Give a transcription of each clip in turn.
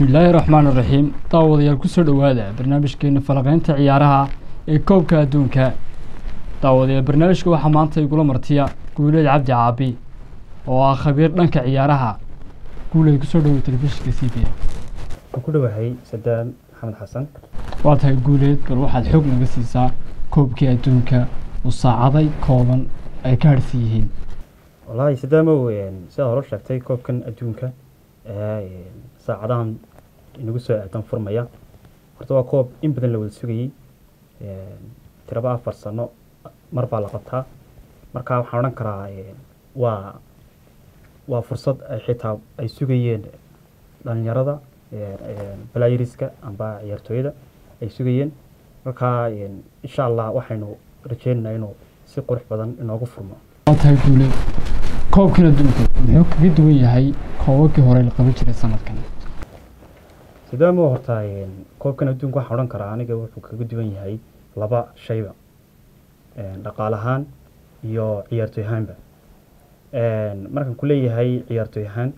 bismillaahi raxmaan iraxiim daawadayaal kusoo dhowaada barnaamijkeena falaqeynta ciyaaraha ee koobka adduunka daawadayaal barnaamijka waxaa maanta igula martiya guuleed cabdi caabi oo ah khabiir dhanka ciyaaraha guuleed kusoo dhowo telefishinka c b waan ku dhowahay sadaan maxamed xasan waa tahay guuleed bal waxaad xoog naga siisaa koobkii adduunka oo saacaday kooban ay ka harhsan yihiin wallaahi sadaamow sidaa hore sheegtay koobkan adduunka saacadahan inagu soo aadan furmaya horta waa koob in badan la wada sugayey tiraba afar sano mar baa la qabtaa marka waxaan odhan karaa waa waa fursad ay xitaa ay sugayeen dhalinyarada balayriska amba ciyaartooyada ay sugayeen marka insha allah waxaynu rajeynaynaa inuu si qurux badan inoogu furmo waa tahay guuleed koobkan adduunka muxuu kaga duwan yahay koobabkii hore la qaban jiray sanadkan sidaamo horta koobkan adduunka waxaan odhan karaa aniga wuxuu kaga duwan yahay laba shayba dhaqaal ahaan iyo ciyaartooy ahaanba markaan ku leeyahay ciyaartooy ahaan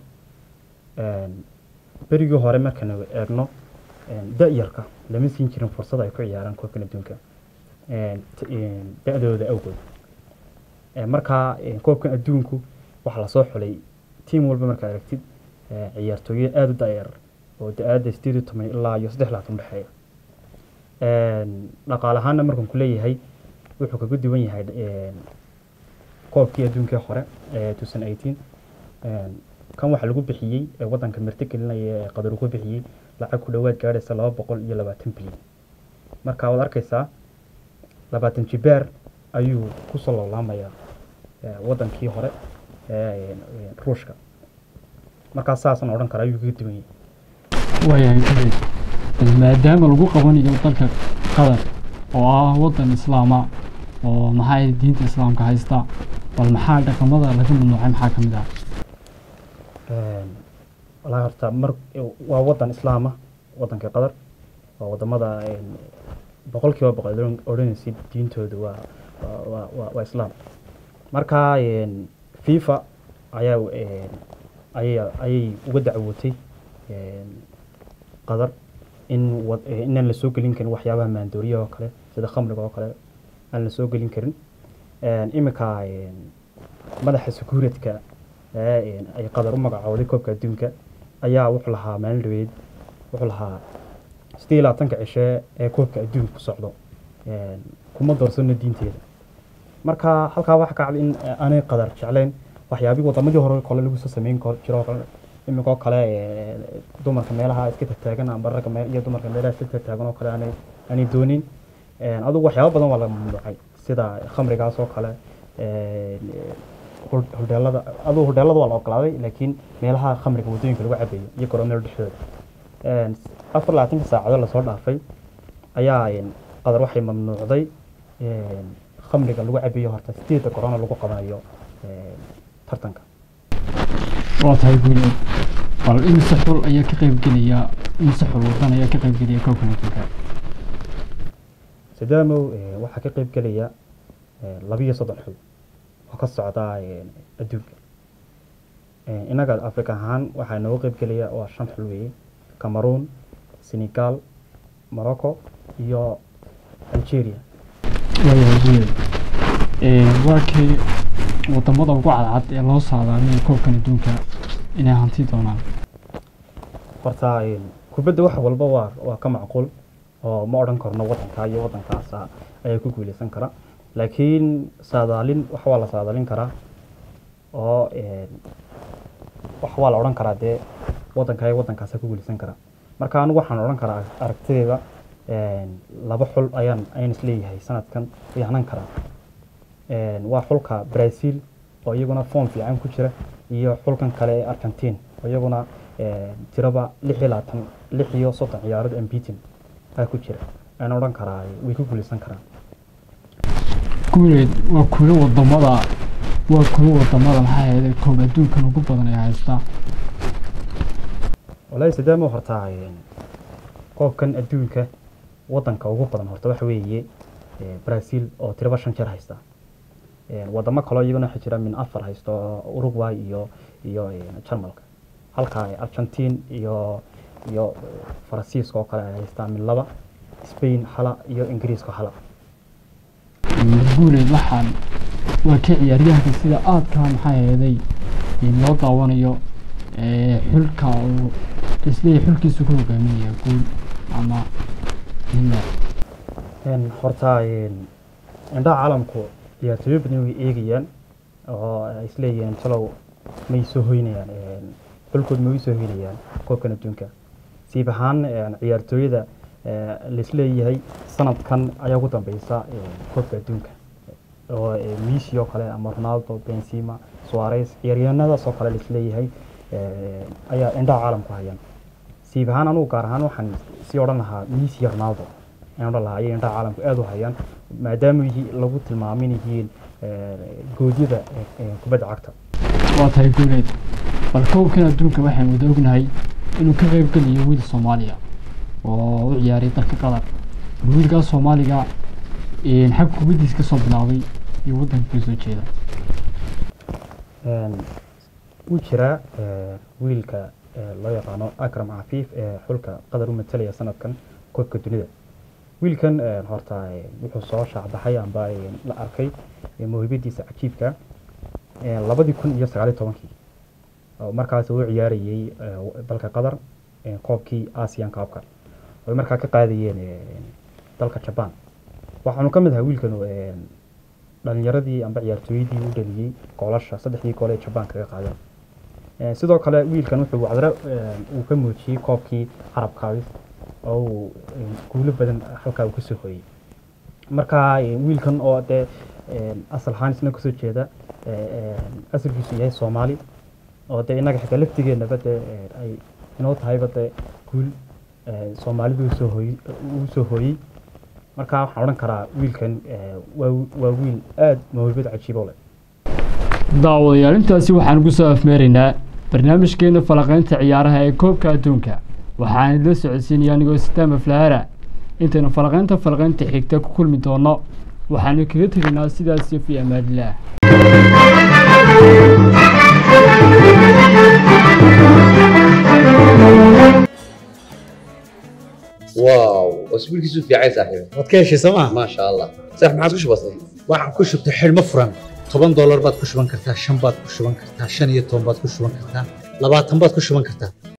berigii hore markaan eegno da-yarka lama siin jirin fursad ay ku ciyaaraan koobkan adduunka da-dooda awgood markaa koobkan adduunku waxaa lasoo xulay tiam walba markaad aragtid ciyaartooyo aada u da-yar oo da-aada sideed iyo toban ilaa iyo saddex laatan udhexeeya dhaqaal ahaanna markaan ku leeyahay wuxuu kaga duwan yahay koobkii adduunkii hore ee tusan eighteen kan waxaa lagu bixiyey ee waddanka marti gelinaya ee qadar ugu bixiyey lacag ku dhowaad gaadhaysa laba boqol iyo labaatan bilyan marka waad arkaysaa labaatan jibaar ayuu kusoo loolaamayaa waddankii hore ruushka markaa saasaan odhan kara ayuu kaga duwan yahay waayahay guuleed bal maadaama lagu qabanayo dalka qatar oo ah waddan islaama oo maxaa diinta islaamka haysta bal maxaa dhaqamada laga mamnuucay maxaa ka mid ah wallaahi horta mar waa waddan islaama waddankii qatar waa waddamada boqol kiiba boqol odhanaysid diintooda waa waa waa waa islaam marka fifa ayaa ayay ayay uga dacwootay qatar in inaan la soo gelin karin waxyaabaha maandooriyaha oo kale sida khamriga oo kale aan la soo gelin karin iminka madaxa sakuuradka ay qatar u magacooday koobka adduunka ayaa wuxuu lahaa maalin dhaweyd wuxuu lahaa sidii labaatanka cishe ee koobka adduunka ku socdo kuma doorsano diinteeda marka halkaa waxa ka cad in aanay qadar jeclayn waxyaabihii wadamadii hore kole lagu soo sameyn jiro kale iminkoo kale dumarka meelaha iska tataagan amba ragga meel iyo dumarka meelaha iska tataagan oo kale aanay aanay doonin adugu waxyaabo badan waa la mamnuucay sida khamrigaas oo kale hodheelada adugu hodheelada waa la ogolaaday laakiin meelaha khamriga waddooyinka lagu cabayo iyo garoomada dhexdooda afar labaatanka saacadood lasoo dhaafay ayaa qadar waxay mamnuucday khamriga lagu cabayo horta sideedda corona lagu qabanayo tartanka waa tahay guuleed bal imise xul ayaa ka qaybgelaya imise xul wadan ayaa ka qaybgelaya koobkan adduunka sadaamow waxaa ka qaybgelaya labiyo soddon xul oo ka socda adduunka innaga africa ahaan waxaa nooga qaybgelaya waa shan xul weeye cameroon senegal morocco iyo algeria waayahay guuleed waa kii wadamada ugu cadcad ee loo saadaamiyay koobkan adduunka inay hanti doonaan horta kubadda wax walba waa waa ka macquul oo ma odhan karno waddankaa iyo waddankaasa ayaa ku guuleysan kara laakiin saadaalin wax waa la saadaalin karaa oo wax waa la odhan karaa dee waddankaa iyo waddankaasa ku guuleysan kara marka anigu waxaan odhan karaa aragtideeda laba xul ayaan ayaan isleeyahay sanadkan way hanan karaa waa xulka brazil oo iyaguna form fiican ku jira iyo xulkan kale ee argentine oo iyaguna tiraba lix iyo labaatan lix iyo soddon ciyaarood ambitin aa ku jira ayaan odhan karaa way ku guuleysan karaan guuleed waa kuwo wadamada waa kuwo wadamada maxaa yeelay koob adduunkan ugu badan ee haystaa wallaahi sidaama horta koobkan adduunka waddanka ugu badan horta waxa weeye brazil oo tiraba shan jeer haysta wadamo kaloo iyaguna waxaa jira min afar haysto uruguay iyo iyo jarmalka halka argentine iyo iyo faransiiska oo kale ay haystaan mid laba spain hala iyo ingiriiska hala guuleed waxaan waa ka ciyaaryahanka sida aadka maxaa yeeday loo daawanayo xulka uu isleeyahay xulkiisu ku hogaaminaya guul ama horta indhaha caalamku ciyaartooyo badan way eegayaan oo ay isleeyihiin talow may soo hoynayaan xulkood may soo hoynayaan koobkan adduunka siib ahaan ciyaartooyada laisleeyahay sanadkan ayaa ugu dambeysa koobka adduunka oo messi oo kale ama ronaldo benzema suarez ciyaaryahanadaas oo kale laisleeyahay ayaa indhaha caalamku hayaan siib ahaan anugu gaar ahaan waxaan sii odhan lahaa messi iyo ronaldo ayaan odhan lahaa ayay indhaha caalamku aada u hayaan maadaama lagu tilmaamin yihiin goodyada kubadda cagta waa tahay guuleed bal koobkan adduunka waxaan wada ognahay inuu ka qayb geliyo wiil soomaaliya oo u ciyaaray dalka qatar wiilkaas soomaaliga xag kubaddiis kasoo bilaabay iyo waddanka kasoo jeeda wuu jiraa wiilka loo yaqaano akram cafiif ee xulka qatar u matalaya sanadkan koobka dunida wiilkan horta wuxuu soo shaacbaxay amba la arkay mawhibadiisa cajiibka labadii kun iyo sagaaliyo tobankii markaas uu ciyaarayey dalka qatar koobkii asian kaabka oy markaa ka qaadayeen dalka jaban waxaanu ka mid ahaa wiilkanu dhalinyaradii amba ciyaartooyadii u dhaliyey goolasha saddexdii gool ee jaban kaga qaadeen sidoo kale wiilkan wuxuu cadre uu ka muujiyey koobkii carabkaabis oo uu guulo badan halkaa uu kasoo hoyey marka wiilkan oo dee asal ahaan isna kasoo jeeda asalkiisu yahay soomaali oo dee innaga xitaa laftigeenaba dee ay inoo tahayba dee guul soomaalidu usoo hooyey uu soo hooyey marka waxaan odhan karaa wiilkan waa waa wiil aada mawhibad cajiibo leh daawadayaal intaasi waxaan ugu soo afmeeraynaa barnaamijkeena falaqaynta ciyaaraha ee koobka adduunka waxaan idila socodsiinaya anigoo sitaama flahara intaynu falaqaynta falaqaynta xigta ku kulmi doono waxaanu kaga tegaynaa sidaas fi amaadillaah واو اسبوع كيسو في عايز صاحبي waad ka heshay sooma ما شاء الله صح ما عاد وش بصي waxaan ku shubtay xidhmo furan toban doolar baad ku shuban kartaa shan baad ku shuban kartaa shan iyo toban baad ku shuban kartaa labaatan baad ku shuban kartaa